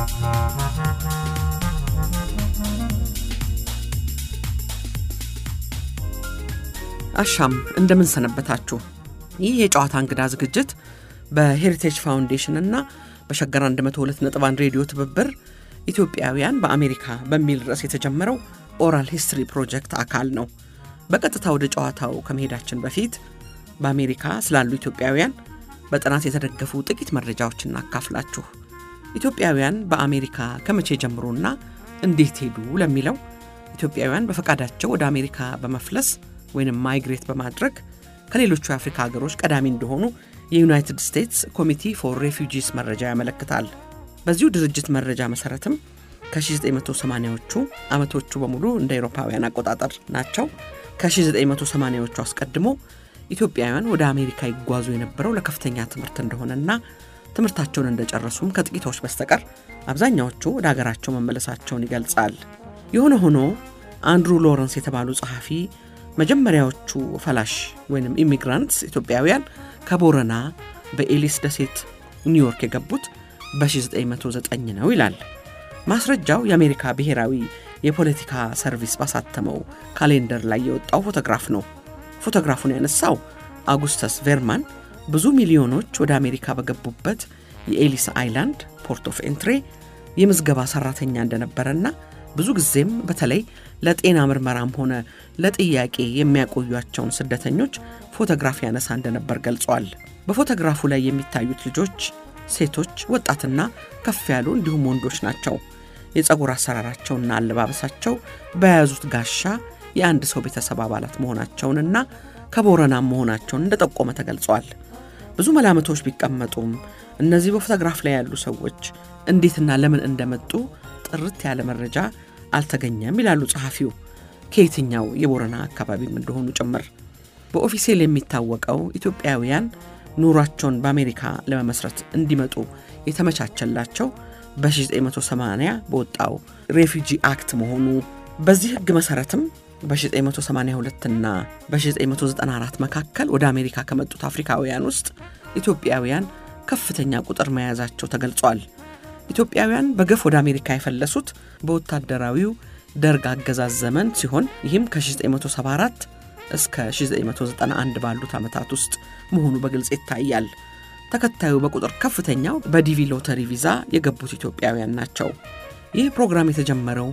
አሻም እንደምን ሰነበታችሁ። ይህ የጨዋታ እንግዳ ዝግጅት በሄሪቴጅ ፋውንዴሽን እና በሸገር 102.1 ሬዲዮ ትብብር ኢትዮጵያውያን በአሜሪካ በሚል ርዕስ የተጀመረው ኦራል ሂስትሪ ፕሮጀክት አካል ነው። በቀጥታ ወደ ጨዋታው ከመሄዳችን በፊት በአሜሪካ ስላሉ ኢትዮጵያውያን በጥናት የተደገፉ ጥቂት መረጃዎችን እናካፍላችሁ። ኢትዮጵያውያን በአሜሪካ ከመቼ ጀምሮና እንዴት ሄዱ ለሚለው ኢትዮጵያውያን በፈቃዳቸው ወደ አሜሪካ በመፍለስ ወይም ማይግሬት በማድረግ ከሌሎቹ የአፍሪካ ሀገሮች ቀዳሚ እንደሆኑ የዩናይትድ ስቴትስ ኮሚቲ ፎር ሬፊጂስ መረጃ ያመለክታል። በዚሁ ድርጅት መረጃ መሰረትም ከ1980ዎቹ ዓመቶቹ በሙሉ እንደ አውሮፓውያን አቆጣጠር ናቸው። ከ1980ዎቹ አስቀድሞ ኢትዮጵያውያን ወደ አሜሪካ ይጓዙ የነበረው ለከፍተኛ ትምህርት እንደሆነና ትምህርታቸውን እንደጨረሱም ከጥቂቶች በስተቀር አብዛኛዎቹ ወደ ሀገራቸው መመለሳቸውን ይገልጻል። የሆነ ሆኖ አንድሩ ሎረንስ የተባሉ ጸሐፊ መጀመሪያዎቹ ፈላሽ ወይም ኢሚግራንትስ ኢትዮጵያውያን ከቦረና በኤሊስ ደሴት ኒውዮርክ የገቡት በ1909 ነው ይላል። ማስረጃው የአሜሪካ ብሔራዊ የፖለቲካ ሰርቪስ ባሳተመው ካሌንደር ላይ የወጣው ፎቶግራፍ ነው። ፎቶግራፉን ያነሳው አጉስተስ ቬርማን ብዙ ሚሊዮኖች ወደ አሜሪካ በገቡበት የኤሊስ አይላንድ ፖርት ኦፍ ኤንትሬ የምዝገባ ሰራተኛ እንደነበረና ብዙ ጊዜም በተለይ ለጤና ምርመራም ሆነ ለጥያቄ የሚያቆዩቸውን ስደተኞች ፎቶግራፍ ያነሳ እንደነበር ገልጿል። በፎቶግራፉ ላይ የሚታዩት ልጆች ሴቶች፣ ወጣትና ከፍ ያሉ እንዲሁም ወንዶች ናቸው። የፀጉር አሰራራቸውና አለባበሳቸው በያዙት ጋሻ የአንድ ሰው ቤተሰብ አባላት መሆናቸውንና ከቦረናም መሆናቸውን እንደጠቆመ ተገልጿል። ብዙ መላምቶች ቢቀመጡም እነዚህ በፎቶግራፍ ላይ ያሉ ሰዎች እንዴትና ለምን እንደመጡ ጥርት ያለ መረጃ አልተገኘም ይላሉ ጸሐፊው። ከየትኛው የቦረና አካባቢም እንደሆኑ ጭምር በኦፊሴል የሚታወቀው ኢትዮጵያውያን ኑሯቸውን በአሜሪካ ለመመስረት እንዲመጡ የተመቻቸላቸው በ1980 በወጣው ሬፊጂ አክት መሆኑ በዚህ ሕግ መሠረትም በ1982 እና በ1994 መካከል ወደ አሜሪካ ከመጡት አፍሪካውያን ውስጥ ኢትዮጵያውያን ከፍተኛ ቁጥር መያዛቸው ተገልጿል። ኢትዮጵያውያን በገፍ ወደ አሜሪካ የፈለሱት በወታደራዊው ደርግ አገዛዝ ዘመን ሲሆን ይህም ከ1974 እስከ 1991 ባሉት ዓመታት ውስጥ መሆኑ በግልጽ ይታያል። ተከታዩ በቁጥር ከፍተኛው በዲቪ ሎተሪ ቪዛ የገቡት ኢትዮጵያውያን ናቸው። ይህ ፕሮግራም የተጀመረው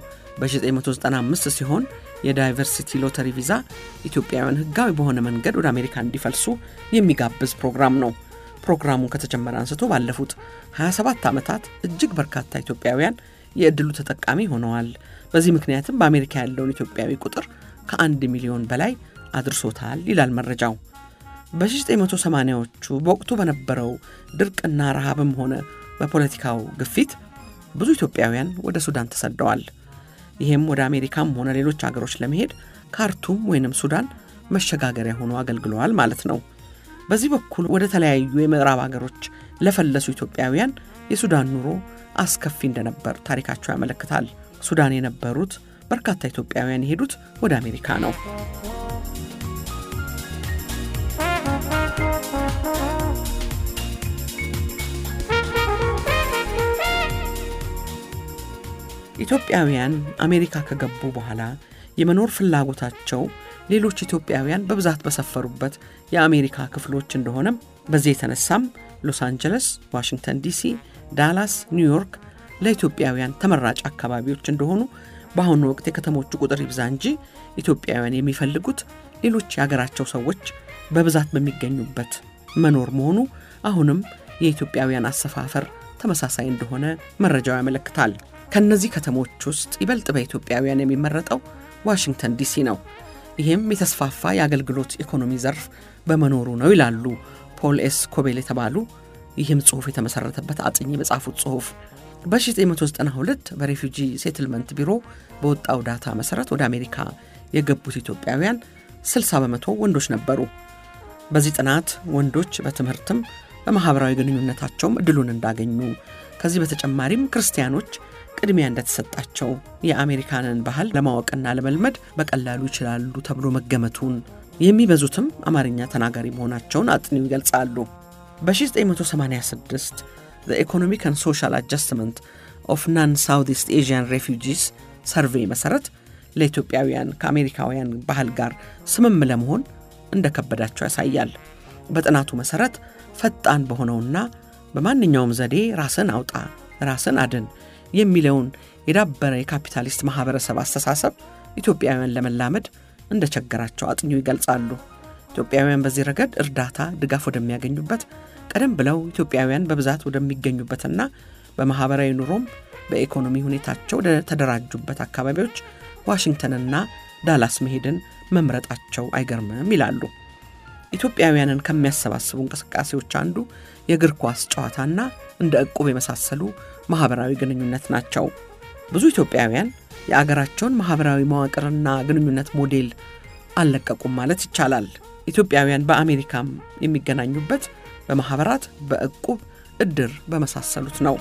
በ1995 ሲሆን የዳይቨርሲቲ ሎተሪ ቪዛ ኢትዮጵያውያን ሕጋዊ በሆነ መንገድ ወደ አሜሪካ እንዲፈልሱ የሚጋብዝ ፕሮግራም ነው። ፕሮግራሙ ከተጀመረ አንስቶ ባለፉት 27 ዓመታት እጅግ በርካታ ኢትዮጵያውያን የዕድሉ ተጠቃሚ ሆነዋል። በዚህ ምክንያትም በአሜሪካ ያለውን ኢትዮጵያዊ ቁጥር ከአንድ ሚሊዮን በላይ አድርሶታል ይላል መረጃው። በ1980ዎቹ በወቅቱ በነበረው ድርቅና ረሃብም ሆነ በፖለቲካው ግፊት ብዙ ኢትዮጵያውያን ወደ ሱዳን ተሰደዋል። ይህም ወደ አሜሪካም ሆነ ሌሎች አገሮች ለመሄድ ካርቱም ወይንም ሱዳን መሸጋገሪያ ሆኖ አገልግለዋል ማለት ነው። በዚህ በኩል ወደ ተለያዩ የምዕራብ አገሮች ለፈለሱ ኢትዮጵያውያን የሱዳን ኑሮ አስከፊ እንደነበር ታሪካቸው ያመለክታል። ሱዳን የነበሩት በርካታ ኢትዮጵያውያን የሄዱት ወደ አሜሪካ ነው። ኢትዮጵያውያን አሜሪካ ከገቡ በኋላ የመኖር ፍላጎታቸው ሌሎች ኢትዮጵያውያን በብዛት በሰፈሩበት የአሜሪካ ክፍሎች እንደሆነም በዚህ የተነሳም ሎስ አንጀለስ፣ ዋሽንግተን ዲሲ፣ ዳላስ፣ ኒውዮርክ ለኢትዮጵያውያን ተመራጭ አካባቢዎች እንደሆኑ በአሁኑ ወቅት የከተሞቹ ቁጥር ይብዛ እንጂ ኢትዮጵያውያን የሚፈልጉት ሌሎች የሀገራቸው ሰዎች በብዛት በሚገኙበት መኖር መሆኑ አሁንም የኢትዮጵያውያን አሰፋፈር ተመሳሳይ እንደሆነ መረጃው ያመለክታል። ከእነዚህ ከተሞች ውስጥ ይበልጥ በኢትዮጵያውያን የሚመረጠው ዋሽንግተን ዲሲ ነው። ይህም የተስፋፋ የአገልግሎት ኢኮኖሚ ዘርፍ በመኖሩ ነው ይላሉ ፖል ኤስ ኮቤል የተባሉ ይህም ጽሑፍ የተመሠረተበት አጥኚ በጻፉት ጽሑፍ በ1992 በሬፊጂ ሴትልመንት ቢሮ በወጣው ዳታ መሠረት ወደ አሜሪካ የገቡት ኢትዮጵያውያን 60 በመቶ ወንዶች ነበሩ። በዚህ ጥናት ወንዶች በትምህርትም በማኅበራዊ ግንኙነታቸውም እድሉን እንዳገኙ ከዚህ በተጨማሪም ክርስቲያኖች ቅድሚያ እንደተሰጣቸው የአሜሪካንን ባህል ለማወቅና ለመልመድ በቀላሉ ይችላሉ ተብሎ መገመቱን የሚበዙትም አማርኛ ተናጋሪ መሆናቸውን አጥኒው ይገልጻሉ። በ1986 ኢኮኖሚክ ን ሶሻል አጃስትመንት ኦፍ ናን ሳውት ኢስት ኤዥያን ሬፊጂስ ሰርቬይ መሠረት ለኢትዮጵያውያን ከአሜሪካውያን ባህል ጋር ስምም ለመሆን እንደከበዳቸው ያሳያል። በጥናቱ መሠረት ፈጣን በሆነውና በማንኛውም ዘዴ ራስን አውጣ ራስን አድን የሚለውን የዳበረ የካፒታሊስት ማኅበረሰብ አስተሳሰብ ኢትዮጵያውያን ለመላመድ እንደቸገራቸው አጥኚው ይገልጻሉ። ኢትዮጵያውያን በዚህ ረገድ እርዳታ፣ ድጋፍ ወደሚያገኙበት ቀደም ብለው ኢትዮጵያውያን በብዛት ወደሚገኙበትና በማኅበራዊ ኑሮም በኢኮኖሚ ሁኔታቸው ወደ ተደራጁበት አካባቢዎች ዋሽንግተንና ዳላስ መሄድን መምረጣቸው አይገርምም ይላሉ። ኢትዮጵያውያንን ከሚያሰባስቡ እንቅስቃሴዎች አንዱ የእግር ኳስ ጨዋታና እንደ ዕቁብ የመሳሰሉ ማኅበራዊ ግንኙነት ናቸው። ብዙ ኢትዮጵያውያን የአገራቸውን ማኅበራዊ መዋቅርና ግንኙነት ሞዴል አልለቀቁም ማለት ይቻላል። ኢትዮጵያውያን በአሜሪካም የሚገናኙበት በማኅበራት፣ በዕቁብ፣ ዕድር በመሳሰሉት ነው።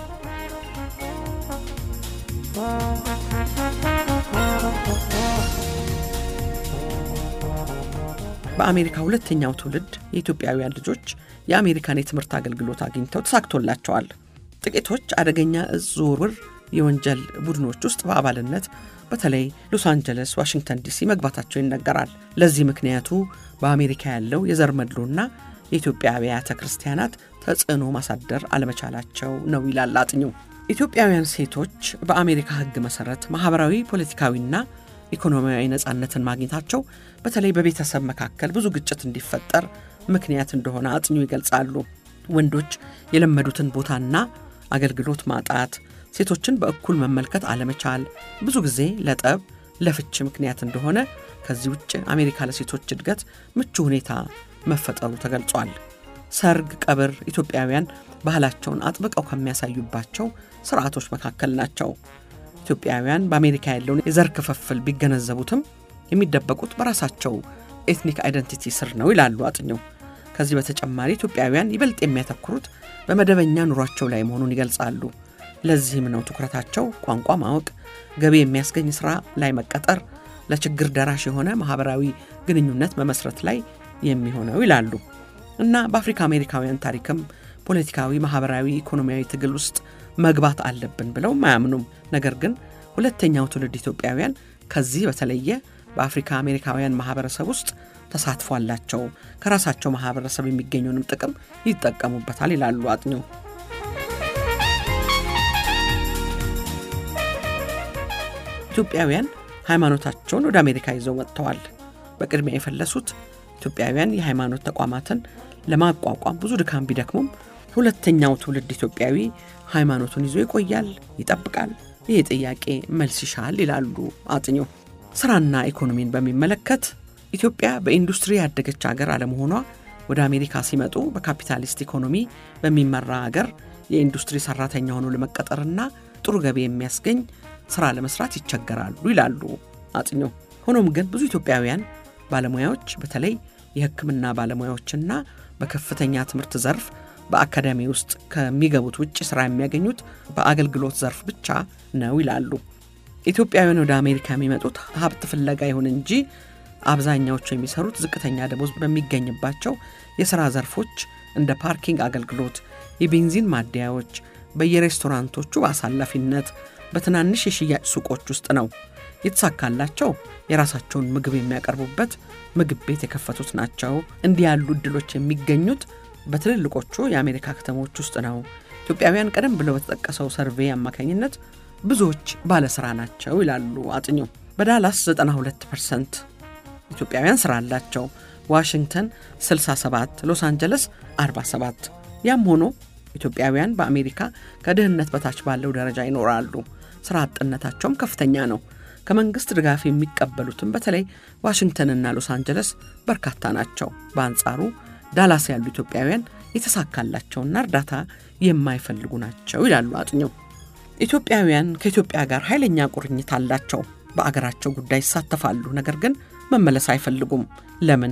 በአሜሪካ ሁለተኛው ትውልድ የኢትዮጵያውያን ልጆች የአሜሪካን የትምህርት አገልግሎት አግኝተው ተሳክቶላቸዋል። ጥቂቶች አደገኛ እጽ ዝውውር የወንጀል ቡድኖች ውስጥ በአባልነት በተለይ ሎስ አንጀለስ፣ ዋሽንግተን ዲሲ መግባታቸው ይነገራል። ለዚህ ምክንያቱ በአሜሪካ ያለው የዘር መድሎና የኢትዮጵያ አብያተ ክርስቲያናት ተጽዕኖ ማሳደር አለመቻላቸው ነው ይላል አጥኚው። ኢትዮጵያውያን ሴቶች በአሜሪካ ሕግ መሠረት ማኅበራዊ፣ ፖለቲካዊና ኢኮኖሚያዊ ነጻነትን ማግኘታቸው በተለይ በቤተሰብ መካከል ብዙ ግጭት እንዲፈጠር ምክንያት እንደሆነ አጥኚው ይገልጻሉ። ወንዶች የለመዱትን ቦታና አገልግሎት ማጣት፣ ሴቶችን በእኩል መመልከት አለመቻል ብዙ ጊዜ ለጠብ፣ ለፍች ምክንያት እንደሆነ፣ ከዚህ ውጭ አሜሪካ ለሴቶች እድገት ምቹ ሁኔታ መፈጠሩ ተገልጿል። ሰርግ፣ ቀብር ኢትዮጵያውያን ባህላቸውን አጥብቀው ከሚያሳዩባቸው ስርዓቶች መካከል ናቸው። ኢትዮጵያውያን በአሜሪካ ያለውን የዘር ክፍፍል ቢገነዘቡትም የሚደበቁት በራሳቸው ኤትኒክ አይደንቲቲ ስር ነው ይላሉ አጥኚው። ከዚህ በተጨማሪ ኢትዮጵያውያን ይበልጥ የሚያተኩሩት በመደበኛ ኑሯቸው ላይ መሆኑን ይገልጻሉ። ለዚህም ነው ትኩረታቸው ቋንቋ ማወቅ፣ ገቢ የሚያስገኝ ሥራ ላይ መቀጠር፣ ለችግር ደራሽ የሆነ ማኅበራዊ ግንኙነት መመስረት ላይ የሚሆነው ይላሉ እና በአፍሪካ አሜሪካውያን ታሪክም ፖለቲካዊ፣ ማኅበራዊ፣ ኢኮኖሚያዊ ትግል ውስጥ መግባት አለብን ብለውም አያምኑም። ነገር ግን ሁለተኛው ትውልድ ኢትዮጵያውያን ከዚህ በተለየ በአፍሪካ አሜሪካውያን ማኅበረሰብ ውስጥ ተሳትፎ አላቸው። ከራሳቸው ማኅበረሰብ የሚገኘውንም ጥቅም ይጠቀሙበታል ይላሉ አጥኚው። ኢትዮጵያውያን ሃይማኖታቸውን ወደ አሜሪካ ይዘው መጥተዋል። በቅድሚያ የፈለሱት ኢትዮጵያውያን የሃይማኖት ተቋማትን ለማቋቋም ብዙ ድካም ቢደክሙም ሁለተኛው ትውልድ ኢትዮጵያዊ ሃይማኖቱን ይዞ ይቆያል፣ ይጠብቃል። ይህ ጥያቄ መልስ ይሻል ይላሉ አጥኚው። ስራና ኢኮኖሚን በሚመለከት ኢትዮጵያ በኢንዱስትሪ ያደገች ሀገር አለመሆኗ ወደ አሜሪካ ሲመጡ በካፒታሊስት ኢኮኖሚ በሚመራ ሀገር የኢንዱስትሪ ሰራተኛ ሆኖ ለመቀጠርና ጥሩ ገቢ የሚያስገኝ ስራ ለመስራት ይቸገራሉ ይላሉ አጥኚው። ሆኖም ግን ብዙ ኢትዮጵያውያን ባለሙያዎች በተለይ የሕክምና ባለሙያዎችና በከፍተኛ ትምህርት ዘርፍ በአካዳሚ ውስጥ ከሚገቡት ውጭ ስራ የሚያገኙት በአገልግሎት ዘርፍ ብቻ ነው ይላሉ። ኢትዮጵያውያን ወደ አሜሪካ የሚመጡት ሀብት ፍለጋ ይሁን እንጂ አብዛኛዎቹ የሚሰሩት ዝቅተኛ ደሞዝ በሚገኝባቸው የሥራ ዘርፎች እንደ ፓርኪንግ አገልግሎት፣ የቤንዚን ማደያዎች፣ በየሬስቶራንቶቹ በአሳላፊነት፣ በትናንሽ የሽያጭ ሱቆች ውስጥ ነው። የተሳካላቸው የራሳቸውን ምግብ የሚያቀርቡበት ምግብ ቤት የከፈቱት ናቸው። እንዲህ ያሉ እድሎች የሚገኙት በትልልቆቹ የአሜሪካ ከተሞች ውስጥ ነው። ኢትዮጵያውያን ቀደም ብለው በተጠቀሰው ሰርቬይ አማካኝነት ብዙዎች ባለሥራ ናቸው ይላሉ አጥኚው። በዳላስ 92 ፐርሰንት ኢትዮጵያውያን ሥራ አላቸው። ዋሽንግተን 67፣ ሎስ አንጀለስ 47። ያም ሆኖ ኢትዮጵያውያን በአሜሪካ ከድህነት በታች ባለው ደረጃ ይኖራሉ። ሥራ አጥነታቸውም ከፍተኛ ነው። ከመንግሥት ድጋፍ የሚቀበሉትም በተለይ ዋሽንግተንና ሎስ አንጀለስ በርካታ ናቸው። በአንጻሩ ዳላስ ያሉ ኢትዮጵያውያን የተሳካላቸውና እርዳታ የማይፈልጉ ናቸው ይላሉ አጥኚው። ኢትዮጵያውያን ከኢትዮጵያ ጋር ኃይለኛ ቁርኝት አላቸው። በአገራቸው ጉዳይ ይሳተፋሉ፣ ነገር ግን መመለስ አይፈልጉም። ለምን?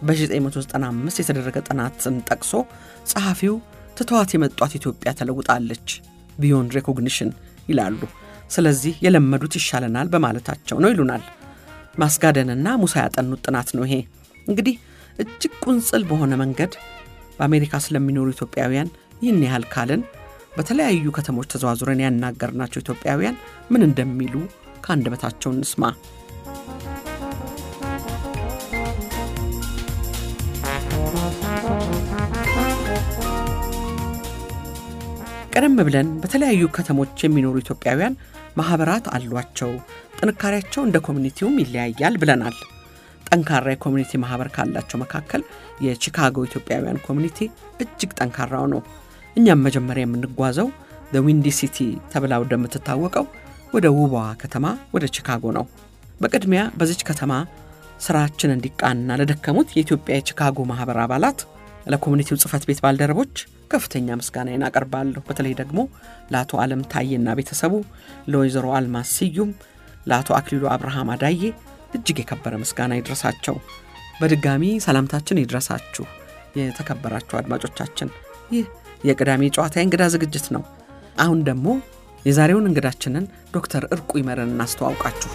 በ1995 የተደረገ ጥናትን ጠቅሶ ጸሐፊው ትተዋት የመጧት ኢትዮጵያ ተለውጣለች ቢዮንድ ሬኮግኒሽን ይላሉ። ስለዚህ የለመዱት ይሻለናል በማለታቸው ነው ይሉናል። ማስጋደንና ሙሳ ያጠኑት ጥናት ነው ይሄ። እንግዲህ እጅግ ቁንጽል በሆነ መንገድ በአሜሪካ ስለሚኖሩ ኢትዮጵያውያን ይህን ያህል ካልን በተለያዩ ከተሞች ተዘዋዙረን ያናገርናቸው ኢትዮጵያውያን ምን እንደሚሉ ከአንደበታቸው እንስማ። ቀደም ብለን በተለያዩ ከተሞች የሚኖሩ ኢትዮጵያውያን ማህበራት አሏቸው፣ ጥንካሬያቸው እንደ ኮሚኒቲውም ይለያያል ብለናል። ጠንካራ የኮሚኒቲ ማህበር ካላቸው መካከል የቺካጎ ኢትዮጵያውያን ኮሚኒቲ እጅግ ጠንካራው ነው። እኛም መጀመሪያ የምንጓዘው ዊንዲ ሲቲ ተብላ ወደምትታወቀው ወደ ውቧ ከተማ ወደ ቺካጎ ነው። በቅድሚያ በዚች ከተማ ስራችን እንዲቃና ለደከሙት የኢትዮጵያ የቺካጎ ማህበር አባላት፣ ለኮሚኒቲው ጽህፈት ቤት ባልደረቦች ከፍተኛ ምስጋናዬን አቀርባለሁ። በተለይ ደግሞ ለአቶ አለም ታዬና ቤተሰቡ፣ ለወይዘሮ አልማዝ ስዩም፣ ለአቶ አክሊሉ አብርሃም አዳዬ እጅግ የከበረ ምስጋና ይድረሳቸው። በድጋሚ ሰላምታችን ይድረሳችሁ የተከበራችሁ አድማጮቻችን። ይህ የቅዳሜ ጨዋታ እንግዳ ዝግጅት ነው። አሁን ደግሞ የዛሬውን እንግዳችንን ዶክተር እርቁ ይመርን እናስተዋውቃችሁ።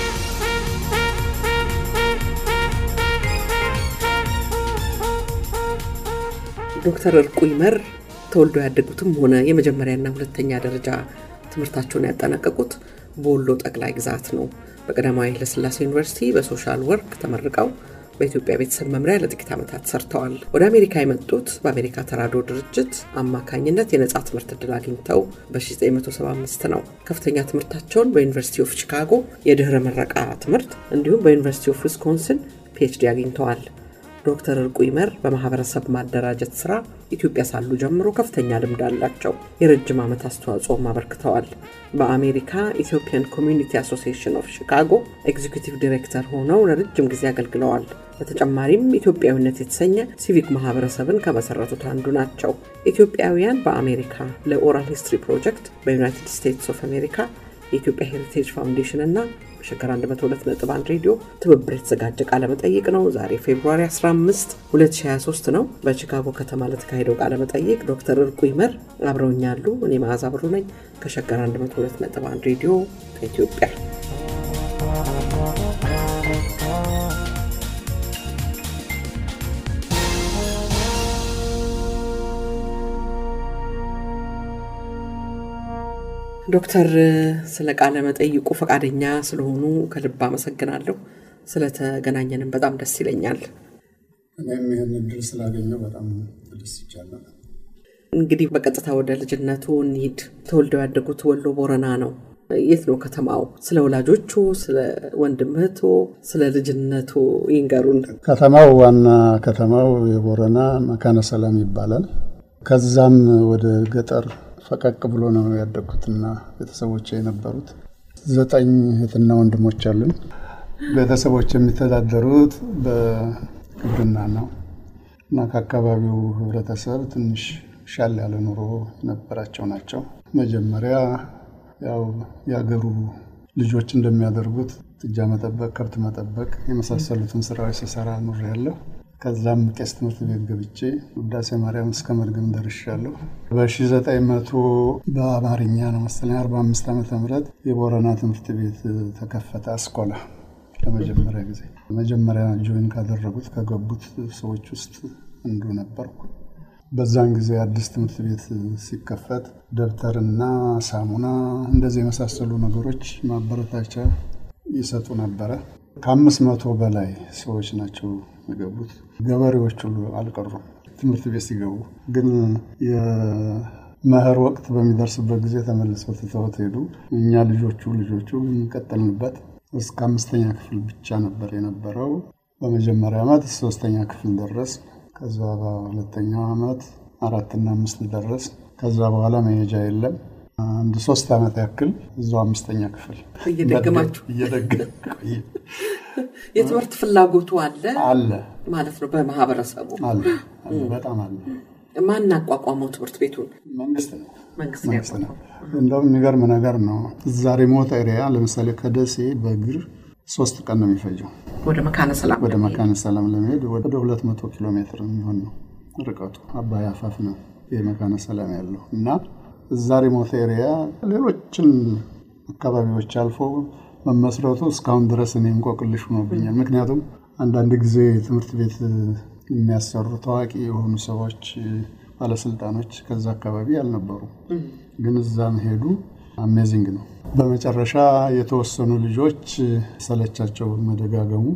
ዶክተር እርቁ ይመር ተወልዶ ያደጉትም ሆነ የመጀመሪያና ሁለተኛ ደረጃ ትምህርታቸውን ያጠናቀቁት በወሎ ጠቅላይ ግዛት ነው። በቀዳማዊ ኃይለሥላሴ ዩኒቨርሲቲ በሶሻል ወርክ ተመርቀው በኢትዮጵያ ቤተሰብ መምሪያ ለጥቂት ዓመታት ሰርተዋል። ወደ አሜሪካ የመጡት በአሜሪካ ተራድኦ ድርጅት አማካኝነት የነጻ ትምህርት ዕድል አግኝተው በ1975 ነው። ከፍተኛ ትምህርታቸውን በዩኒቨርሲቲ ኦፍ ቺካጎ የድኅረ ምረቃ ትምህርት እንዲሁም በዩኒቨርሲቲ ኦፍ ዊስኮንሲን ፒኤችዲ አግኝተዋል። ዶክተር እርቁ ይመር በማህበረሰብ ማደራጀት ስራ ኢትዮጵያ ሳሉ ጀምሮ ከፍተኛ ልምድ አላቸው። የረጅም ዓመት አስተዋጽኦም አበርክተዋል። በአሜሪካ ኢትዮጵያን ኮሚዩኒቲ አሶሲዬሽን ኦፍ ሺካጎ ኤግዚኪቲቭ ዲሬክተር ሆነው ለረጅም ጊዜ አገልግለዋል። በተጨማሪም ኢትዮጵያዊነት የተሰኘ ሲቪክ ማህበረሰብን ከመሰረቱት አንዱ ናቸው። ኢትዮጵያውያን በአሜሪካ ለኦራል ሂስትሪ ፕሮጀክት በዩናይትድ ስቴትስ ኦፍ አሜሪካ የኢትዮጵያ ሄሪቴጅ ፋውንዴሽን እና በሸገር 102.1 ሬዲዮ ትብብር የተዘጋጀ ቃለመጠይቅ ነው። ዛሬ ፌብሩዋሪ 15 2023 ነው። በቺካጎ ከተማ ለተካሄደው ቃለመጠይቅ ዶክተር እርቁ ይመር አብረውኛሉ። እኔ መዓዛ ብሩ ነኝ ከሸገር 102.1 ሬዲዮ ከኢትዮጵያ። ዶክተር ስለ ቃለ መጠይቁ ፈቃደኛ ስለሆኑ ከልብ አመሰግናለሁ። ስለተገናኘንም በጣም ደስ ይለኛል። እኔም ይህን እድል ስላገኘው በጣም ተደስቻለሁ። እንግዲህ በቀጥታ ወደ ልጅነቱ እንሂድ። ተወልደው ያደጉት ወሎ ቦረና ነው። የት ነው ከተማው? ስለ ወላጆቹ፣ ስለ ወንድምህቶ፣ ስለ ልጅነቱ ይንገሩን። ከተማው ዋና ከተማው የቦረና መካነ ሰላም ይባላል። ከዛም ወደ ገጠር ፈቀቅ ብሎ ነው ያደግኩትና ቤተሰቦች የነበሩት ዘጠኝ እህትና ወንድሞች አሉኝ። ቤተሰቦች የሚተዳደሩት በግብርና ነው እና ከአካባቢው ህብረተሰብ ትንሽ ሻል ያለ ኑሮ የነበራቸው ናቸው። መጀመሪያ ያው የአገሩ ልጆች እንደሚያደርጉት ጥጃ መጠበቅ፣ ከብት መጠበቅ የመሳሰሉትን ስራዎች ስሰራ ኑር ያለሁ ከዛም ቄስ ትምህርት ቤት ገብቼ ውዳሴ ማርያም እስከ መድገም ደርሻለሁ። በ1900 በአማርኛ ነው መሰለኝ 45 ዓመተ ምህረት የቦረና ትምህርት ቤት ተከፈተ። አስኮላ ለመጀመሪያ ጊዜ መጀመሪያ ጆይን ካደረጉት ከገቡት ሰዎች ውስጥ አንዱ ነበርኩ። በዛን ጊዜ አዲስ ትምህርት ቤት ሲከፈት ደብተርና ሳሙና እንደዚህ የመሳሰሉ ነገሮች ማበረታቻ ይሰጡ ነበረ። ከአምስት መቶ በላይ ሰዎች ናቸው የገቡት። ገበሬዎች ሁሉ አልቀሩም ትምህርት ቤት ሲገቡ። ግን የመኸር ወቅት በሚደርስበት ጊዜ ተመልሰው ትተውት ሄዱ። እኛ ልጆቹ ልጆቹ ቀጠልንበት። እስከ አምስተኛ ክፍል ብቻ ነበር የነበረው። በመጀመሪያ ዓመት ሶስተኛ ክፍል ደረስ። ከዛ በሁለተኛው ዓመት አራትና አምስት ደረስ። ከዛ በኋላ መሄጃ የለም። አንድ ሶስት ዓመት ያክል እዛው አምስተኛ ክፍል እየደገማችሁ እየደገም የትምህርት ፍላጎቱ አለ አለ ማለት ነው። በማህበረሰቡ አለ አለ፣ በጣም አለ። ማን አቋቋመው ትምህርት ቤቱን? መንግስት ነው መንግስት መንግስት ነው። እንደውም የሚገርም ነገር ነው። እዛ ሪሞት ኤሪያ ለምሳሌ ከደሴ በእግር ሶስት ቀን ነው የሚፈጀው ወደ መካነ ሰላም ወደ መካነ ሰላም ለመሄድ ወደ ሁለት መቶ ኪሎ ሜትር የሚሆን ነው ርቀቱ። አባይ አፋፍ ነው የመካነ ሰላም ያለው እና እዛ ሪሞት ኤሪያ ሌሎችን አካባቢዎች አልፎ መመስረቱ እስካሁን ድረስ እኔ እንቆቅልሽ ሆኖብኛል። ምክንያቱም አንዳንድ ጊዜ ትምህርት ቤት የሚያሰሩ ታዋቂ የሆኑ ሰዎች ባለስልጣኖች ከዛ አካባቢ አልነበሩ፣ ግን እዛም ሄዱ። አሜዚንግ ነው። በመጨረሻ የተወሰኑ ልጆች ሰለቻቸው መደጋገሙ።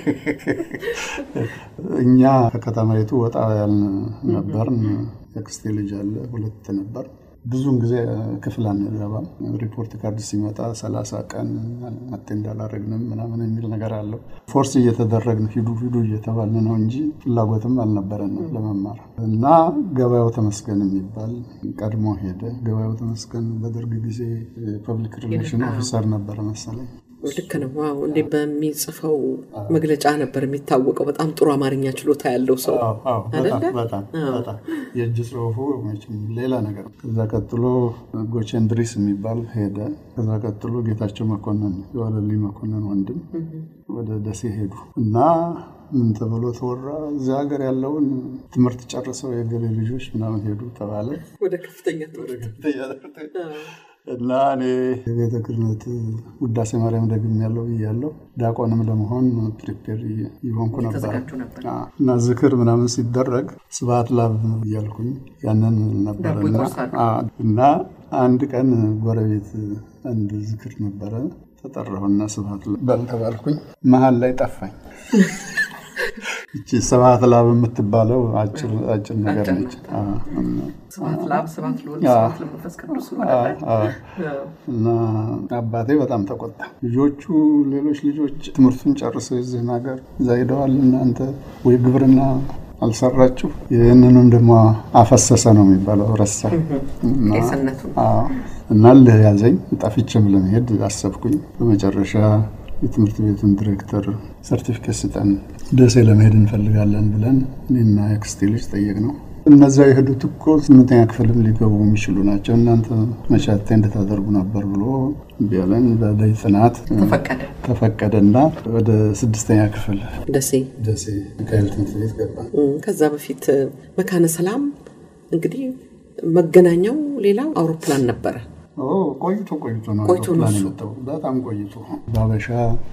እኛ ከከተማይቱ ወጣ ያልን ነበርን። የአክስቴ ልጅ አለ፣ ሁለት ነበር። ብዙውን ጊዜ ክፍል አንገባም። ሪፖርት ካርድ ሲመጣ ሰላሳ ቀን መጤ እንዳላረግንም ምናምን የሚል ነገር አለው። ፎርስ እየተደረግን ሂዱ ሂዱ እየተባልን ነው እንጂ ፍላጎትም አልነበረንም ለመማር እና ገበያው ተመስገን የሚባል ቀድሞ ሄደ። ገበያው ተመስገን በደርግ ጊዜ ፐብሊክ ሪሌሽን ኦፊሰር ነበረ መሰለኝ። ልክ ነው። ዋው! እንዴ በሚጽፈው መግለጫ ነበር የሚታወቀው። በጣም ጥሩ አማርኛ ችሎታ ያለው ሰው አይደለ? በጣም በጣም የእጅ ጽሁፉ መቼም ሌላ ነገር። ከዛ ቀጥሎ ጎቼንድሪስ የሚባል ሄደ። ከዛ ቀጥሎ ጌታቸው መኮንን የዋለልኝ መኮንን ወንድም ወደ ደሴ ሄዱ እና ምን ተብሎ ተወራ፣ እዚህ ሀገር ያለውን ትምህርት ጨርሰው የገሌ ልጆች ምናምን ሄዱ ተባለ ወደ ከፍተኛ ትምህርት እና እኔ የቤተ ክህነት ውዳሴ ማርያም ደግም ያለው ብያለሁ። ዲያቆንም ለመሆን ፕሪፔር ይሆንኩ ነበር እና ዝክር ምናምን ሲደረግ ስብሐት ላብ እያልኩኝ ያንን ነበረ እና አንድ ቀን ጎረቤት አንድ ዝክር ነበረ ተጠራሁና ስብሐት በል ተባልኩኝ። መሀል ላይ ጠፋኝ። እቺ ስብሐት ላብ የምትባለው አጭር ነገር ነች። እና አባቴ በጣም ተቆጣ። ልጆቹ ሌሎች ልጆች ትምህርቱን ጨርሰው የዚህን ሀገር እዛ ሄደዋል፣ እናንተ ወይ ግብርና አልሰራችሁ፣ ይህንንም ደግሞ አፈሰሰ ነው የሚባለው ረሳ እና ልህ ያዘኝ። ጠፍቼም ለመሄድ አሰብኩኝ። በመጨረሻ የትምህርት ቤቱን ዲሬክተር ሰርቲፊኬት ስጠን፣ ደሴ ለመሄድ እንፈልጋለን ብለን እኔና የአክስቴ ልጅ ጠየቅ ነው። እነዚያ የሄዱት እኮ ስምንተኛ ክፍልም ሊገቡ የሚችሉ ናቸው፣ እናንተ መቻቴ እንድታደርጉ ነበር ብሎ ቢያለን በላይ ጥናት ተፈቀደና ወደ ስድስተኛ ክፍል ደሴ ደሴ ሚካኤል ትምህርት ቤት ገባ። ከዛ በፊት መካነ ሰላም እንግዲህ መገናኛው ሌላው አውሮፕላን ነበረ። ቆይቶ ቆይቶ ነው አውሮፕላን የመጣው። በጣም ቆይቶ በሀበሻ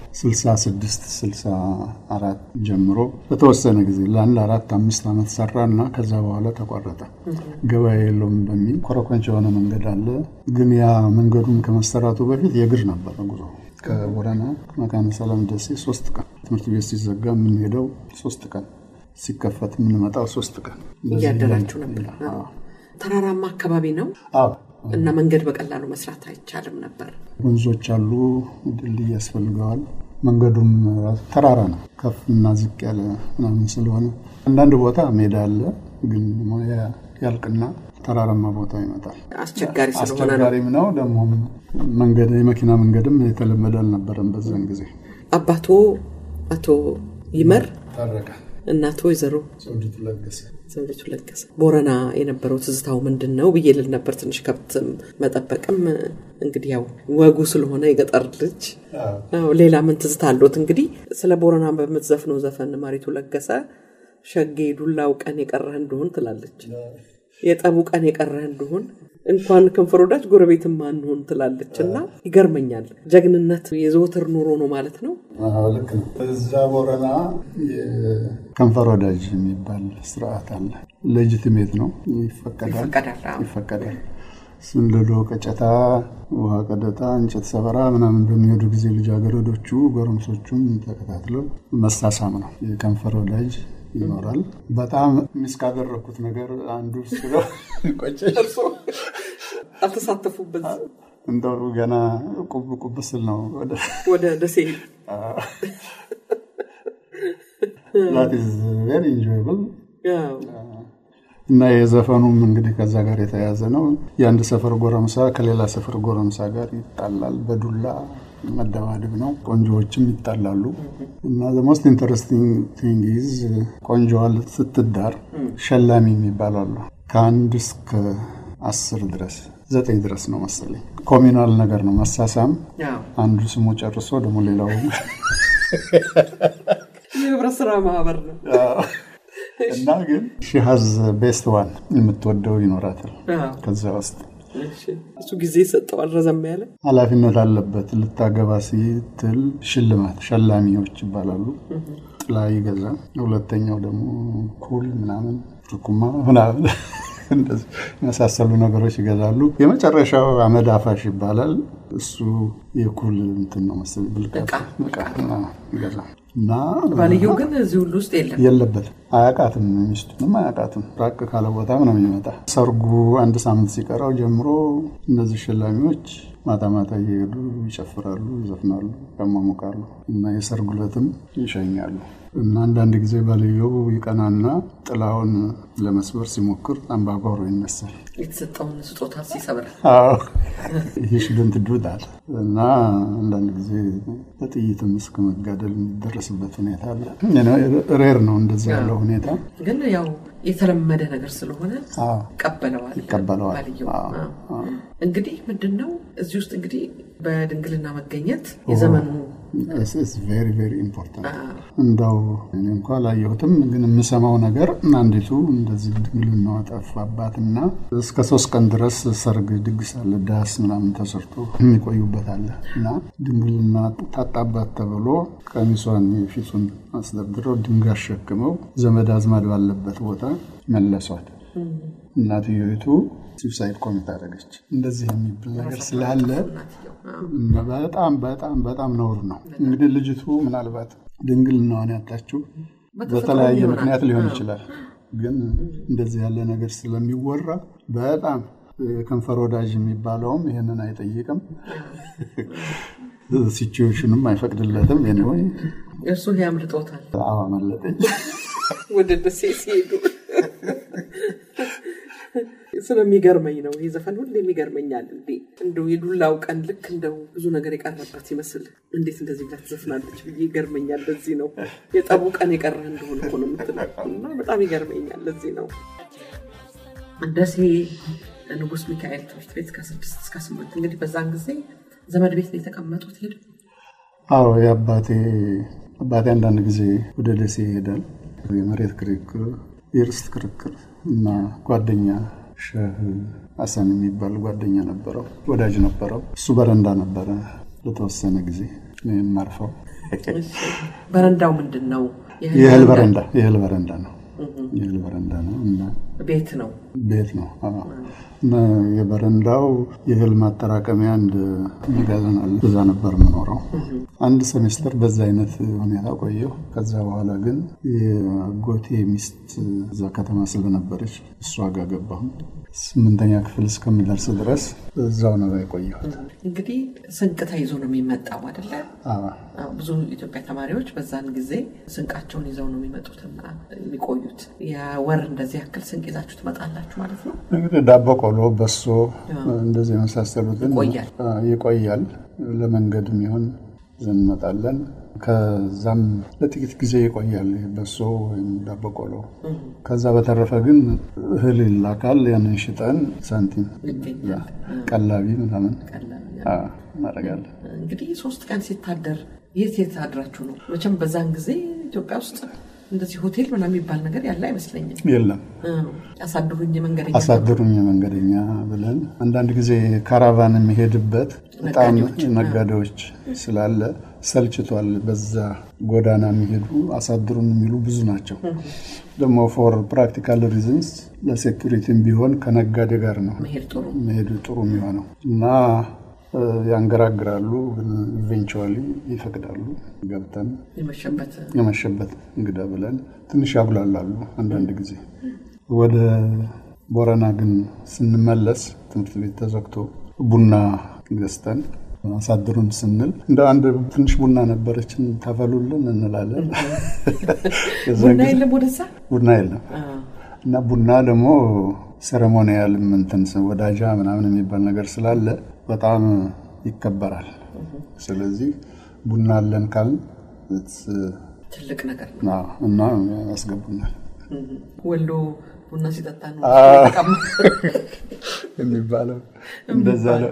66 64 ጀምሮ በተወሰነ ጊዜ ለአንድ አራት አምስት ዓመት ሰራ እና ከዛ በኋላ ተቋረጠ። ገበያ የለውም በሚል ኮረኮንች የሆነ መንገድ አለ። ግን ያ መንገዱን ከመሰራቱ በፊት የእግር ነበረ ጉዞ ከቦረና መካነ ሰላም ደሴ ሶስት ቀን ትምህርት ቤት ሲዘጋ የምንሄደው ሶስት ቀን ሲከፈት የምንመጣው ሶስት ቀን እያደራችሁ ነበር። ተራራማ አካባቢ ነው እና መንገድ በቀላሉ መስራት አይቻልም ነበር። ወንዞች አሉ፣ ድልድይ ያስፈልገዋል። መንገዱም ተራራ ነው፣ ከፍ እና ዝቅ ያለ ምናምን ስለሆነ አንዳንድ ቦታ ሜዳ አለ፣ ግን ያልቅና ተራራማ ቦታ ይመጣል። አስቸጋሪ ስለሆነ አስቸጋሪም ነው ደግሞ መንገድ የመኪና መንገድም የተለመደ አልነበረም በዛን ጊዜ። አባቶ አቶ ይመር ታረቀ እናቶ ወይዘሮ ዘውዲቱ ለገሰ ዘውዲቱ ለገሰ ቦረና የነበረው ትዝታው ምንድን ነው ብዬ ልል ነበር። ትንሽ ከብት መጠበቅም እንግዲህ ያው ወጉ ስለሆነ የገጠር ልጅ ሌላ ምን ትዝታ አለት? እንግዲህ ስለ ቦረና በምትዘፍነው ዘፈን ማሪቱ ለገሰ ሸጌ ዱላው ቀን የቀረህ እንደሆን ትላለች። የጠቡ ቀን የቀረህ እንደሆን እንኳን ከንፈር ወዳጅ ጎረቤትም አንሆን ትላለች እና ይገርመኛል። ጀግንነት የዘወትር ኑሮ ነው ማለት ነው። ልክ ነው። እዛ ቦረና ከንፈር ወዳጅ የሚባል ስርዓት አለ። ሌጂቲሜት ነው፣ ይፈቀዳል ይፈቀዳል። ስንደዶ፣ ቀጨታ፣ ውሃ ቀደታ፣ እንጨት ሰበራ ምናምን በሚሄዱ ጊዜ ልጃገረዶቹ ጎረምሶቹም ተከታትለው መሳሳም ነው። የከንፈር ወዳጅ ይኖራል። በጣም ሚስ ካደረግኩት ነገር አንዱ ስለው አልተሳተፉበት እንደው ገና ቁብ ቁብ ስል ነው ወደ ደሴ ቬሪ ኢንጆይብል እና የዘፈኑም እንግዲህ ከዛ ጋር የተያያዘ ነው። የአንድ ሰፈር ጎረምሳ ከሌላ ሰፈር ጎረምሳ ጋር ይጣላል። በዱላ መደባደብ ነው። ቆንጆዎችም ይጣላሉ። እና ሞስት ኢንተረስቲንግ ቲንግ ኢዝ ቆንጆዋ ስትዳር ሸላሚ የሚባላሉ ከአንድ እስከ አስር ድረስ ዘጠኝ ድረስ ነው መሰለኝ። ኮሚናል ነገር ነው መሳሳም። አንዱ ስሙ ጨርሶ ደግሞ ሌላው የህብረት ስራ ማህበር ነው። እና ግን ሺሃዝ ቤስት ዋን የምትወደው ይኖራታል። ከዛ ውስጥ እሱ ጊዜ ይሰጠዋል ረዘም ያለ ኃላፊነት አለበት። ልታገባ ሲትል ሽልማት ሸላሚዎች ይባላሉ። ጥላ ይገዛል። ሁለተኛው ደግሞ ኩል ምናምን ርኩማ ምናምን እንደዚህ የመሳሰሉ ነገሮች ይገዛሉ። የመጨረሻው አመድ አፋሽ ይባላል። እሱ የኩል እንትን ነው መሰለኝ ብልቃጥ ዕቃ ይገዛል እና ባልየው ግን እዚህ ሁሉ ውስጥ የለም የለበትም። አያውቃትም፣ ሚስቱንም አያውቃትም። ራቅ ካለ ቦታም ነው የሚመጣ። ሰርጉ አንድ ሳምንት ሲቀራው ጀምሮ እነዚህ ሸላሚዎች ማታ ማታ እየሄዱ ይጨፍራሉ፣ ይዘፍናሉ፣ ያሟሙቃሉ እና የሰርጉ ዕለትም ይሸኛሉ። እና አንዳንድ ጊዜ ባልየው ይቀናና ጥላውን ለመስበር ሲሞክር አምባጓሮ ይነሳል። የተሰጠውን ስጦታ ሲሰብር ይህ ሽድንት ዱዳል እና አንዳንድ ጊዜ በጥይትም እስከ መጋደል የሚደረስበት ሁኔታ አለ። ሬር ነው እንደዚህ ያለው ሁኔታ ግን ያው የተለመደ ነገር ስለሆነ ይቀበለዋል ይቀበለዋል። ባልየው። እንግዲህ ምንድን ነው እዚህ ውስጥ እንግዲህ በድንግልና መገኘት የዘመኑ ቬሪ ቬሪ ኢምፖርታንት እንዳው እኔ እንኳ አላየሁትም፣ ግን የምሰማው ነገር አንዲቱ እንደዚህ ድንግልናዋ ጠፋባትና እስከ ሶስት ቀን ድረስ ሰርግ ድግስ አለ፣ ዳስ ምናምን ተሰርቶ የሚቆዩበት አለ እና ድንግልና ታጣባት ተብሎ ቀሚሷን የፊቱን አስደርድረው ድንጋይ አሸክመው ዘመድ አዝማድ ባለበት ቦታ መለሷት። እናትየቱ ሱሳይድ ኮሚት አደረገች። እንደዚህ የሚብል ነገር ስላለ በጣም በጣም በጣም ነውር ነው። እንግዲህ ልጅቱ ምናልባት ድንግልናዋን ያጣችው በተለያየ ምክንያት ሊሆን ይችላል። ግን እንደዚህ ያለ ነገር ስለሚወራ በጣም የከንፈር ወዳጅ የሚባለውም ይህንን አይጠይቅም፣ ሲቹዌሽንም አይፈቅድለትም። ኔወይ እርሱ ያምልጦታል። አዎ አመለጠኝ። ወደ ደሴ ሲሄዱ ስለሚገርመኝ ነው ይህ ዘፈን ሁሌም ይገርመኛል። እንዴ እንደው የዱላው ቀን ልክ እንደው ብዙ ነገር የቀረበት ይመስል እንዴት እንደዚህ ብላ ትዘፍናለች ብዬ ይገርመኛል። ለዚህ ነው የጠቡ ቀን የቀረ እንደሆነ እኮ ነው የምትለው እና በጣም ይገርመኛል። ለዚህ ነው ደሴ ንጉሥ ሚካኤል ትምህርት ቤት ከስድስት እስከ ስምንት እንግዲህ በዛን ጊዜ ዘመድ ቤት ነው የተቀመጡት። ሄዱ አዎ የአባቴ አባቴ አንዳንድ ጊዜ ወደ ደሴ ይሄዳል። የመሬት ክርክር፣ የርስት ክርክር እና ጓደኛ ሸህ ሀሰን የሚባል ጓደኛ ነበረው፣ ወዳጅ ነበረው። እሱ በረንዳ ነበረ ለተወሰነ ጊዜ የማርፈው። በረንዳው ምንድን ነው? የእህል በረንዳ የእህል በረንዳ ነው። የእህል በረንዳ ነው እና ቤት ነው ቤት ነው እና የበረንዳው የእህል ማጠራቀሚያ አንድ መጋዘን አለ። እዛ ነበር የምኖረው። አንድ ሴሜስተር በዛ አይነት ሁኔታ ቆየሁ። ከዛ በኋላ ግን የጎቴ ሚስት እዛ ከተማ ስለነበረች እሷ ጋር ገባሁ። ስምንተኛ ክፍል እስከምደርስ ድረስ እዛው ነው የቆየሁት። እንግዲህ ስንቅ ተይዞ ነው የሚመጣው አይደለ? ብዙ ኢትዮጵያ ተማሪዎች በዛን ጊዜ ስንቃቸውን ይዘው ነው የሚመጡትና የሚቆዩት። የወር እንደዚህ ያክል ስንቅ ይዛችሁ ትመጣላችሁ ማለት ነው። እንግዲህ ዳቦ ቆሎ፣ በሶ እንደዚህ የመሳሰሉትን ይቆያል ይቆያል። ለመንገድ የሚሆን ይዘን እንመጣለን። ከዛም ለጥቂት ጊዜ ይቆያል በሶ ወይም ዳቦ ቆሎ። ከዛ በተረፈ ግን እህል ይላካል። ያንን ሽጠን ሳንቲም ቀላቢ ምናምን እናደርጋለን። እንግዲህ ሶስት ቀን ሲታደር የት የት አድራችሁ ነው? መቼም በዛን ጊዜ ኢትዮጵያ ውስጥ እንደዚህ ሆቴል ምናምን የሚባል ነገር ያለ አይመስለኝም። የለም። አሳድሩኝ መንገደኛ አሳድሩኝ መንገደኛ ብለን አንዳንድ ጊዜ ካራቫን የሚሄድበት በጣም ነጋዴዎች ስላለ ሰልችቷል። በዛ ጎዳና የሚሄዱ አሳድሩን የሚሉ ብዙ ናቸው። ደግሞ ፎር ፕራክቲካል ሪዝንስ ለሴኩሪቲም ቢሆን ከነጋዴ ጋር ነው መሄዱ ጥሩ የሚሆነው እና ያንገራግራሉ፣ ግን ኢቬንቹዋሊ ይፈቅዳሉ። ገብተን የመሸበት እንግዳ ብለን ትንሽ ያጉላላሉ አንዳንድ ጊዜ። ወደ ቦረና ግን ስንመለስ ትምህርት ቤት ተዘግቶ ቡና ገዝተን አሳድሩን ስንል እንደ አንድ ትንሽ ቡና ነበረችን ታፈሉልን እንላለን። ቡና የለም ወደዛ ቡና የለም እና ቡና ደግሞ ሴሬሞኒያል እንትን ወዳጃ ምናምን የሚባል ነገር ስላለ በጣም ይከበራል። ስለዚህ ቡና አለን ካልን ትልቅ ነገር እና ያስገቡናል። ወሎ ቡና ሲጠጣ ነው የሚባለው እንደዛ ነው።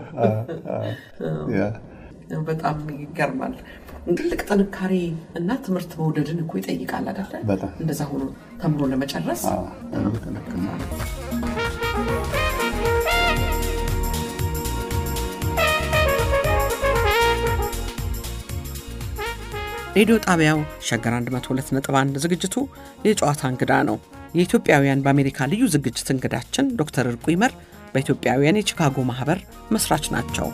በጣም ይገርማል። ትልቅ ጥንካሬ እና ትምህርት መውደድን እኮ ይጠይቃል አይደለ? በጣም እንደዛ ሆኖ ተምሮ ለመጨረስ ሬዲዮ ጣቢያው ሸገር 102.1 ዝግጅቱ የጨዋታ እንግዳ ነው። የኢትዮጵያውያን በአሜሪካ ልዩ ዝግጅት እንግዳችን ዶክተር እርቁ ይመር በኢትዮጵያውያን የቺካጎ ማህበር መስራች ናቸው።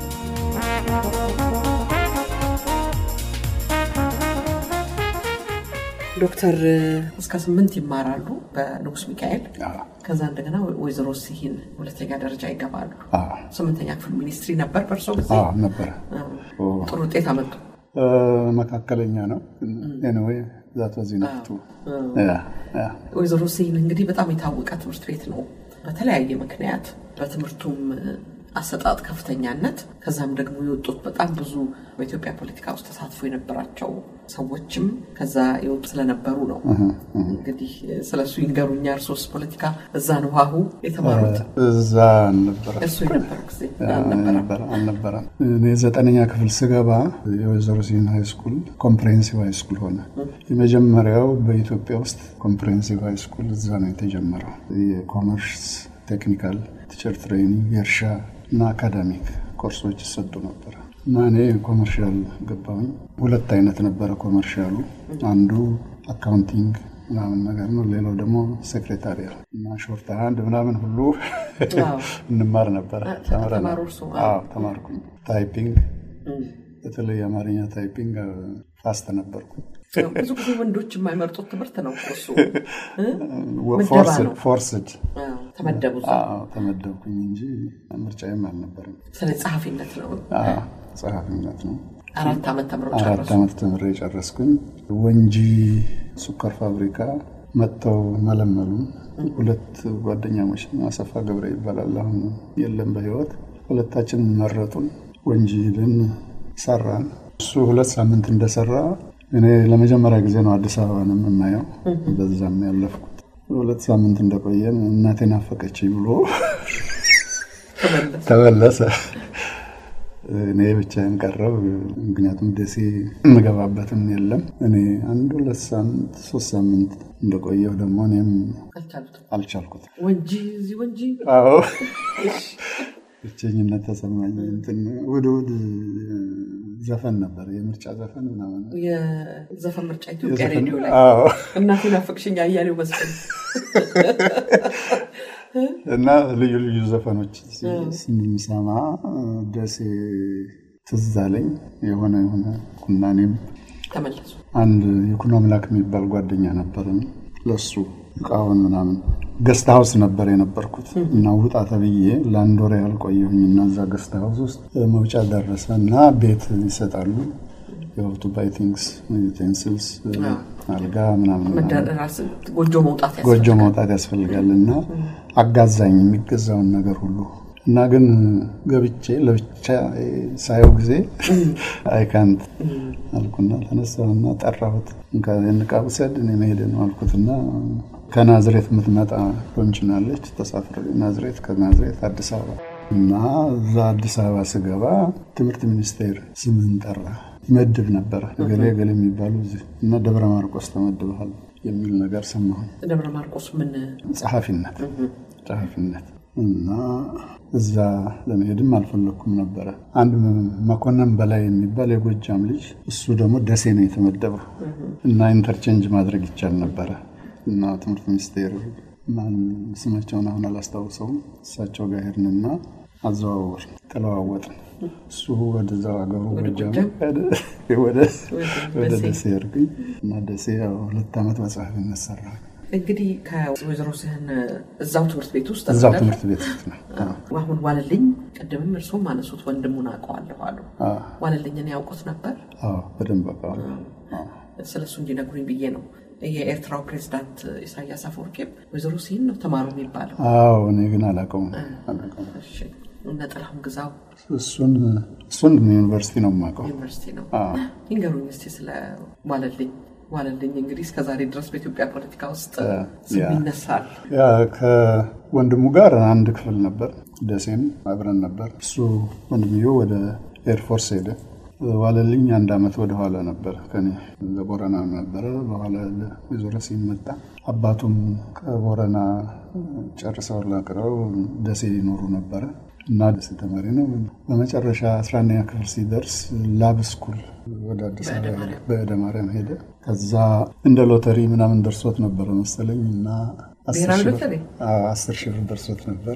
ዶክተር እስከ ስምንት ይማራሉ በንጉስ ሚካኤል። ከዛ እንደገና ወይዘሮ ሲሂን ሁለተኛ ደረጃ ይገባሉ። ስምንተኛ ክፍል ሚኒስትሪ ነበር በእርሶ ጊዜ ነበረ። ጥሩ ውጤት አመጡ። መካከለኛ ነው። ኤኒዌይ ዛት በዚህ ነፍቱ ወይዘሮ ሲሂን እንግዲህ በጣም የታወቀ ትምህርት ቤት ነው። በተለያየ ምክንያት በትምህርቱም አሰጣጥ ከፍተኛነት ከዛም ደግሞ የወጡት በጣም ብዙ በኢትዮጵያ ፖለቲካ ውስጥ ተሳትፎ የነበራቸው ሰዎችም ከዛ የወጡ ስለነበሩ ነው። እንግዲህ ስለሱ ይንገሩኛ። እርሶስ ፖለቲካ እዛ ነው ሀሁ የተማሩት? እዛ አልነበረ እሱ የነበሩ ጊዜ አልነበረም። እኔ ዘጠነኛ ክፍል ስገባ የወይዘሮ ሲሂን ሃይ ስኩል ኮምፕሬሄንሲቭ ሃይ ስኩል ሆነ። የመጀመሪያው በኢትዮጵያ ውስጥ ኮምፕሬሄንሲቭ ሃይ ስኩል እዛ ነው የተጀመረው። የኮመርስ ቴክኒካል ቲቸር ትሬኒንግ የእርሻ እና አካዳሚክ ኮርሶች ይሰጡ ነበረ እና እኔ ኮመርሻል ገባሁኝ። ሁለት አይነት ነበረ ኮመርሻሉ። አንዱ አካውንቲንግ ምናምን ነገር ነው። ሌላው ደግሞ ሴክሬታሪያል እና ሾርት ሃንድ ምናምን ሁሉ እንማር ነበረ። ተማርኩኝ። ታይፒንግ፣ በተለይ የአማርኛ ታይፒንግ ፋስት ነበርኩ። ብዙ ጊዜ ወንዶች የማይመርጡት ትምህርት ነው እሱ። ፎርስድ ተመደቡ ተመደብኩኝ እንጂ ምርጫዬም አልነበረም። ስለ ጸሐፊነት ነው ጸሐፊነት ነው። አራት ዓመት ተምረው አራት ዓመት ተምሬ ጨረስኩኝ። ወንጂ ስኳር ፋብሪካ መጥተው መለመሉ። ሁለት ጓደኛሞች አሰፋ ገብረ ይባላል፣ አሁን የለም በህይወት። ሁለታችን መረጡን። ወንጂ ሄድን ሰራን። እሱ ሁለት ሳምንት እንደሰራ እኔ ለመጀመሪያ ጊዜ ነው አዲስ አበባንም የማየው። በዛም ያለፍኩት ሁለት ሳምንት እንደቆየን እናቴ ናፈቀች ብሎ ተመለሰ። እኔ ብቻዬን ቀረው። ምክንያቱም ደሴ የምገባበትም የለም። እኔ አንድ ሁለት ሳምንት ሶስት ሳምንት እንደቆየሁ ደግሞ እኔም አልቻልኩትም። ወንጂ እዚህ ወንጂ አዎ ብቸኝነት ተሰማኝ። እንትን ውድ ውድ ዘፈን ነበር፣ የምርጫ ዘፈን ምናምን የዘፈን ምርጫ ኢትዮጵያ ሬዲዮ ላይ አዎ። እናቴ ናፈቅሽኝ አያሌው መስቀል እና ልዩ ልዩ ዘፈኖች ስንሰማ ደሴ ትዝ አለኝ። የሆነ የሆነ ኩና እኔም ተመለሱ። አንድ የኩኖ አምላክ የሚባል ጓደኛ ነበርን። ለሱ እቃውን ምናምን ገስት ሀውስ ነበር የነበርኩት እና ውጣ ተብዬ ለአንድ ወር ያህል ቆየሁኝ እና እዛ ገስት ሀውስ ውስጥ መውጫ ደረሰ እና ቤት ይሰጣሉ የወቱ ባይ ቲንግስ ዩቴንስልስ አልጋ ምናምን ጎጆ መውጣት ጎጆ መውጣት ያስፈልጋል እና አጋዛኝ የሚገዛውን ነገር ሁሉ እና ግን ገብቼ ለብቻ ሳየው ጊዜ አይካንት አልኩና ተነሳሁና ጠራሁት። ንቃ ውሰድ እኔ መሄድ ነው አልኩትና ከናዝሬት የምትመጣ ሎንችናለች ተሳፍረ ናዝሬት ከናዝሬት አዲስ አበባ እና እዛ አዲስ አበባ ስገባ ትምህርት ሚኒስቴር ስምን ጠራ ይመድብ ነበረ ገሌ ገሌ የሚባሉ እዚህ እና ደብረ ማርቆስ ተመድበሃል የሚል ነገር ሰማሁኝ። ደብረ ማርቆስ ምን ጸሐፊነት ጸሐፊነት እና እዛ ለመሄድም አልፈለግኩም ነበረ። አንድ መኮንን በላይ የሚባል የጎጃም ልጅ እሱ ደግሞ ደሴ ነው የተመደበው እና ኢንተርቼንጅ ማድረግ ይቻል ነበረ እና ትምህርት ሚኒስቴር ማን ስማቸውን አሁን አላስታውሰውም። እሳቸው ጋር ሄድንና አዘዋወር ተለዋወጥን። እሱ ወደዛው ሀገሩ ጎጃም ወደ ደሴ ሄድኩኝ እና ደሴ ሁለት ዓመት መጽሐፍነት ሰራ። እንግዲህ ከወይዘሮ ስህን እዛው ትምህርት ቤት ውስጥ እዛው ትምህርት ቤት ውስጥ ነው። አሁን ዋለልኝ ቅድምም እርስዎም አነሱት ወንድሙን አውቀዋለሁ አሉ። ዋለልኝን ያውቁት ነበር? በደንብ አውቀዋለሁ። ስለሱ እንዲነግሩኝ ብዬ ነው። የኤርትራው ፕሬዚዳንት ኢሳያስ አፈወርቂም ወይዘሮ ሲሂን ነው ተማሩ የሚባለው። አዎ እኔ ግን አላውቀውም። እነ ጥላሁን ግዛው እሱን እሱን ዩኒቨርሲቲ ነው የማውቀው። ዩኒቨርሲቲ ነው። ይንገሩኝ እስኪ ስለ ዋለልኝ። ዋለልኝ እንግዲህ እስከዛሬ ድረስ በኢትዮጵያ ፖለቲካ ውስጥ ስም ይነሳል። ያ ከወንድሙ ጋር አንድ ክፍል ነበር፣ ደሴም አብረን ነበር። እሱ ወንድምየው ወደ ኤርፎርስ ሄደ። ዋለልኝ አንድ ዓመት ወደኋላ ነበር ከኔ ለቦረና ነበረ። በኋላ ወይዘሮ ሲመጣ አባቱም ከቦረና ጨርሰው ላቅረው ደሴ ይኖሩ ነበረ እና ደስ ተማሪ ነው። በመጨረሻ አስራ አንደኛ ክፍል ሲደርስ ላብ ስኩል ወደ አዲስ አበባ በእደ ማርያም ሄደ። ከዛ እንደ ሎተሪ ምናምን ደርሶት ነበረ መሰለኝ እና አስር ሺህ ብር ደርሶት ነበር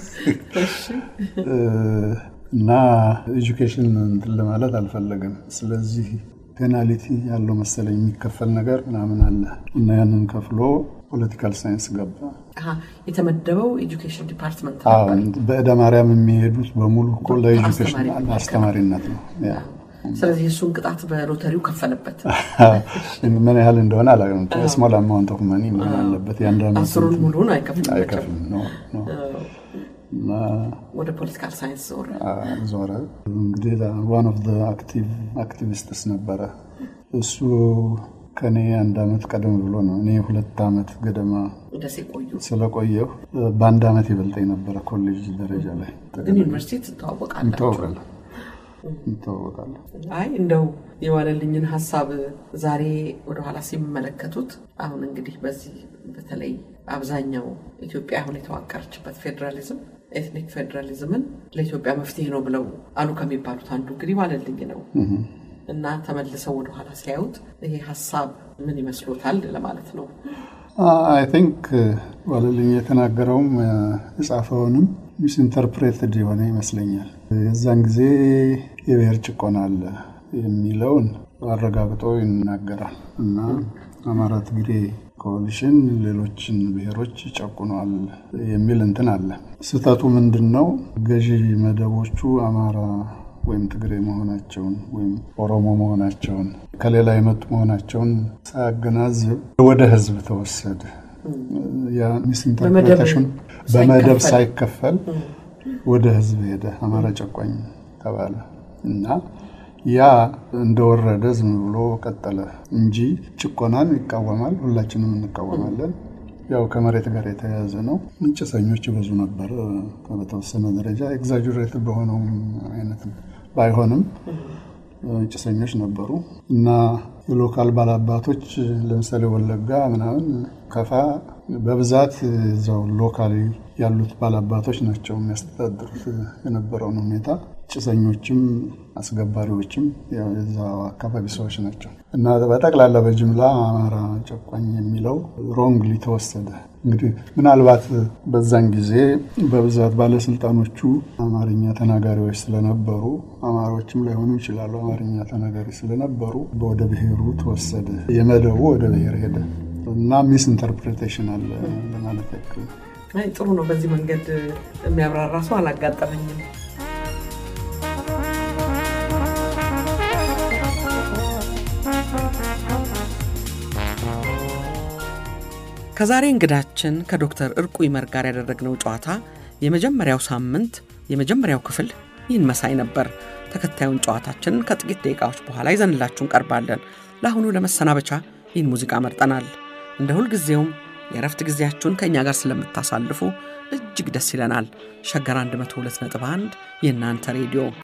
እና ኤጁኬሽን እንትን ለማለት አልፈለገም። ስለዚህ ፔናሊቲ ያለው መሰለኝ የሚከፈል ነገር ምናምን አለ እና ያንን ከፍሎ ፖለቲካል ሳይንስ ገባ። የተመደበው ኤጁኬሽን ዲፓርትመንት በእደ ማርያም የሚሄዱት በሙሉ እኮ ለኤጁኬሽን አስተማሪነት ነው። ስለዚህ እሱን ቅጣት በሎተሪው ከፈለበት። ምን ያህል እንደሆነ አላውቅም። ስሞል አማውንት ኦፍ መኒ ምን አለበት አስሩን ሙሉን አይከፍልም። ወደ ፖለቲካል ሳይንስ ዞረ ዞረ። እንግዲህ ዋን ኦፍ አክቲቪስትስ ነበረ እሱ ከኔ አንድ አመት ቀደም ብሎ ነው። እኔ ሁለት አመት ገደማ ስለቆየሁ በአንድ አመት ይበልጠኝ ነበረ ኮሌጅ ደረጃ ላይ። ግን ዩኒቨርሲቲ ትተዋወቃላችሁ? እንተዋወቃለን። አይ እንደው የዋለልኝን ሀሳብ ዛሬ ወደኋላ ሲመለከቱት አሁን እንግዲህ በዚህ በተለይ አብዛኛው ኢትዮጵያ አሁን የተዋቀረችበት ፌዴራሊዝም ኤትኒክ ፌዴራሊዝምን ለኢትዮጵያ መፍትሄ ነው ብለው አሉ ከሚባሉት አንዱ እንግዲህ ዋለልኝ ነው እና ተመልሰው ወደኋላ ሲያዩት ይሄ ሀሳብ ምን ይመስሎታል ለማለት ነው። አይ ቲንክ ዋለልኝ የተናገረውም የጻፈውንም ሚስኢንተርፕሬትድ የሆነ ይመስለኛል። የዛን ጊዜ የብሔር ጭቆና አለ የሚለውን አረጋግጦ ይናገራል እና አማራ፣ ትግሬ ኮሊሽን ሌሎችን ብሔሮች ጨቁኗል የሚል እንትን አለ። ስህተቱ ምንድን ነው? ገዢ መደቦቹ አማራ ወይም ትግሬ መሆናቸውን ወይም ኦሮሞ መሆናቸውን ከሌላ የመጡ መሆናቸውን ሳያገናዝብ ወደ ህዝብ ተወሰደ። ያ ሚስኢንተርፕሬቴሽን በመደብ ሳይከፈል ወደ ህዝብ ሄደ። አማራ ጨቋኝ ተባለ እና ያ እንደወረደ ዝም ብሎ ቀጠለ እንጂ ጭቆናን ይቃወማል። ሁላችንም እንቃወማለን። ያው ከመሬት ጋር የተያያዘ ነው። ጭሰኞች ብዙ ነበር። በተወሰነ ደረጃ ኤግዛጁሬት በሆነውም አይነት ባይሆንም ጭሰኞች ነበሩ እና የሎካል ባላባቶች ለምሳሌ ወለጋ ምናምን ከፋ በብዛት እዛው ሎካሊ ያሉት ባላባቶች ናቸው የሚያስተዳድሩት የነበረውን ሁኔታ። ጭሰኞችም አስገባሪዎችም የዛው አካባቢ ሰዎች ናቸው እና በጠቅላላ በጅምላ አማራ ጨቋኝ የሚለው ሮንግሊ ተወሰደ። እንግዲህ ምናልባት በዛን ጊዜ በብዛት ባለስልጣኖቹ አማርኛ ተናጋሪዎች ስለነበሩ አማሮችም ላይሆኑ ይችላሉ። አማርኛ ተናጋሪ ስለነበሩ ወደ ብሔሩ ተወሰደ። የመደቡ ወደ ብሔር ሄደ እና ሚስ ኢንተርፕሬቴሽን አለ ለማለት ያክል። ጥሩ ነው። በዚህ መንገድ የሚያብራራ ሰው አላጋጠመኝም። ከዛሬ እንግዳችን ከዶክተር እርቁ ይመር ጋር ያደረግነው ጨዋታ የመጀመሪያው ሳምንት የመጀመሪያው ክፍል ይህን መሳይ ነበር። ተከታዩን ጨዋታችንን ከጥቂት ደቂቃዎች በኋላ ይዘንላችሁ እንቀርባለን። ለአሁኑ ለመሰናበቻ ይህን ሙዚቃ መርጠናል። እንደ ሁልጊዜውም የእረፍት ጊዜያችሁን ከእኛ ጋር ስለምታሳልፉ እጅግ ደስ ይለናል። ሸገር 102.1 የእናንተ ሬዲዮ